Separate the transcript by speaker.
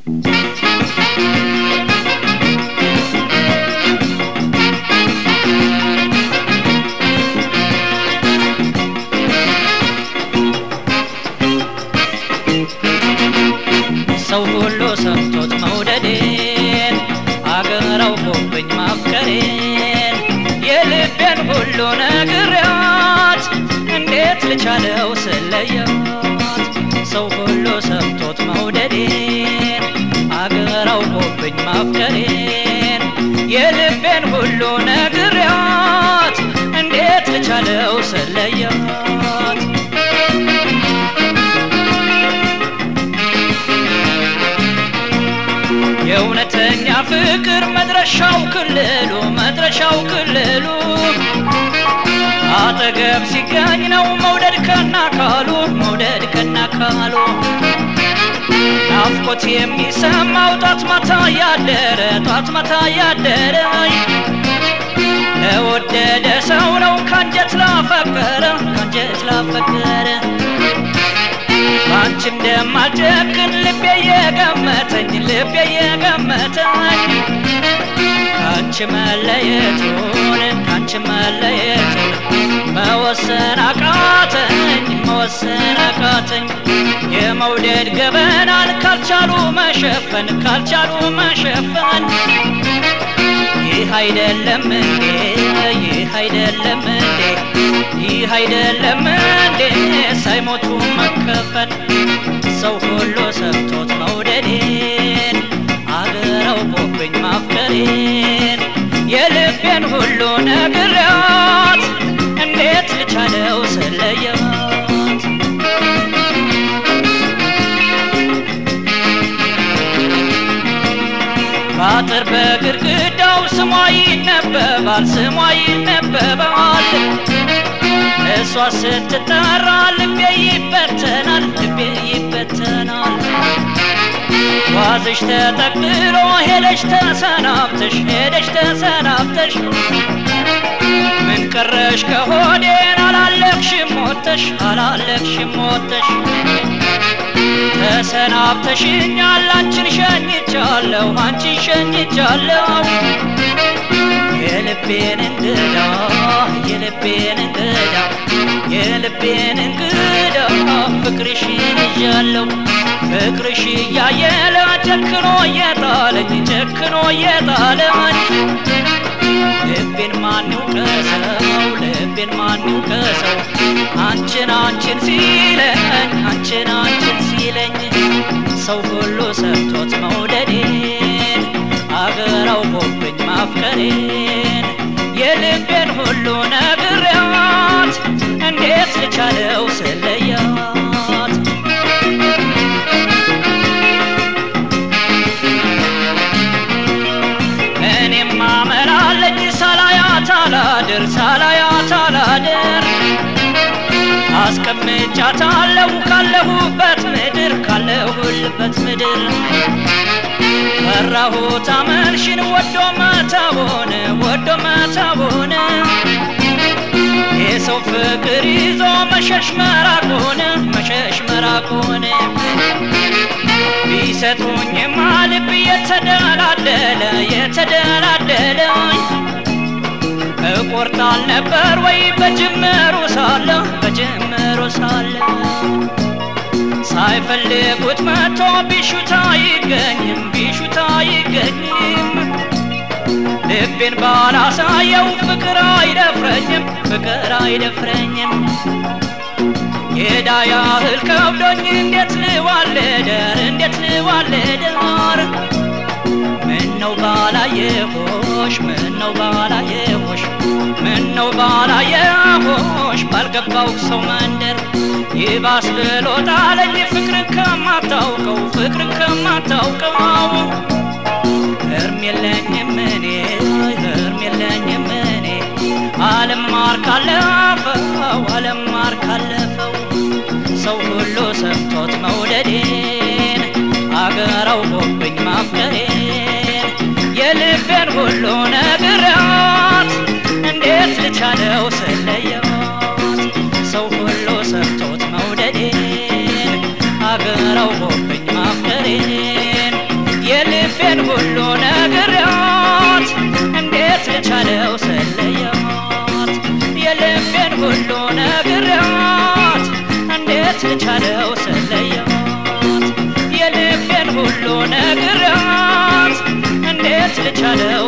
Speaker 1: ሰው ሁሉ ሰምቶት መውደዴን አገር አውቆብኝ ማፍቀሬን የልቤን ሁሉ ነግሬያት እንዴት ልቻለው ስለያት ሰው ሁሉ ሰምቶት መውደዴን አገር አውቆብኝ ማፍቀሬን የልቤን ሁሉ ነግሬያት እንዴት ልቻለው ስለያት የእውነተኛ ፍቅር መድረሻው ክልሉ መድረሻው ክልሉ አጠገብ ሲገኝ ነው መውደድ ከናካሉ መውደድ ከናካሉ ናፍቆት የሚሰማው ጧት ማታ ያደረ ጧት ማታ ያደረ ለወደደ ሰው ነው ካንጀት ላፈቀረ ካንጀት ላፈቀረ ባንቺ እንደማልጨክን ልቤ የገመተኝ ልቤ የገመተኝ ካንቺ መለየቱን ካንቺ መለየቱን መወሰን አቃተኝ መወሰን አቃተኝ የመውደድ ገበናን ካልቻሉ መሸፈን ካልቻሉ መሸፈን ይህ አይደለም እንዴ ይህ አይደለም እንዴ ይህ አይደለም እንዴ ሳይሞቱ መከፈን ሰው ሁሉ ሰምቶት መውደዴን አገር አውቆብኝ ማፍቀሬን የልቤን ሁሉ ነግሬያት እንዴት ልቻለው ስለያት በአጥር በግድግዳው ስሟ ይነበባል ስሟ ይነበባል እሷ ስትጠራ ልቤ ይበተናል ልቤ ይበተናል ዋዝሽ ተጠቅልሎ ሄደሽ ተሰናብተሽ ሄደሽ ተሰናብተሽ ምን ቀረሽ ከሆዴን አላለቅሽም ሞተሽ አላለቅሽም ሞተሽ ተሰናብተሽኛል አንቺን ሸኝቻለሁ አንቺን ሸኝቻለሁ የልቤን እንግዳ የልቤን እንግዳ የልቤን እንግዳ ፍቅርሽን ይዣለሁ ፍቅርሽ እያየለ ጨክኖ እየጣለኝ ጨክኖ እየጣለኝ ልቤን ማን ይውቀሰው ልቤን ማን ይውቀሰው አንቺን አንቺን ሲለኝ አንቺን አንቺን ሲለኝ ሰው ሁሉ ሰምቶት መውደዴን አገር አውቆብኝ ማፍቀሬን የልቤን ሁሉ ነግሬያት እንዴት ልቻለው ስለያት እኔም አመላለኝ ሳላያት አላድር ሳላያት አላድር አስቀምጫታለሁ ካለሁበት ምድር ካለሁልበት ምድር ፈራሁት አመልሽን ወዶ መተውን ወዶ መተውን የሰው ፍቅር ይዞ መሸሽ መራቁን መሸሽ መራቁን ቢሰጡኝማ ልብ የተደላደለ የተደላደለኝ እቆርጣል ነበር ወይ በጅምሩ ሳለ በጅምሩ ሳለ ሳይፈልጉት መጥቶ ቢሹታ አይገኝም ቢሹታ አይገኝም ልቤን ባላሳየው ፍቅር አይደፍረኝም ፍቅር አይደፍረኝም የዳ ያህል ከብዶኝ እንዴት ልዋለደር እንዴት ልዋለደር ምነው ባላየሆሽ ምነው ባላየሆሽ ምነው ባላየሆሽ ባልገባው ሰው መንደር ይባስ ብሎ ጣለኝ ፍቅርን ከማታውቀው ፍቅርን ከማታውቀው እርም የለኝም እኔ እርም የለኝም እኔ ዓለም ማር ካለፈው ዓለም ማር ካለፈው ሰው ሁሉ ሰምቶት መውደዴን አገር አውቆብኝ ማፍቀሬን የልቤን ሁሉ ነግሬያት እንዴት ልቻለው ስለያት ሰው ሁሉ ሰምቶት መውደዴን አገር አውቆብኝ ማፍቀሬን የልቤን ሁሉ ነግሬያት እንዴት ልቻለው ስለያት የልቤን ሁሉ ነግሬያት እንዴት ልቻለው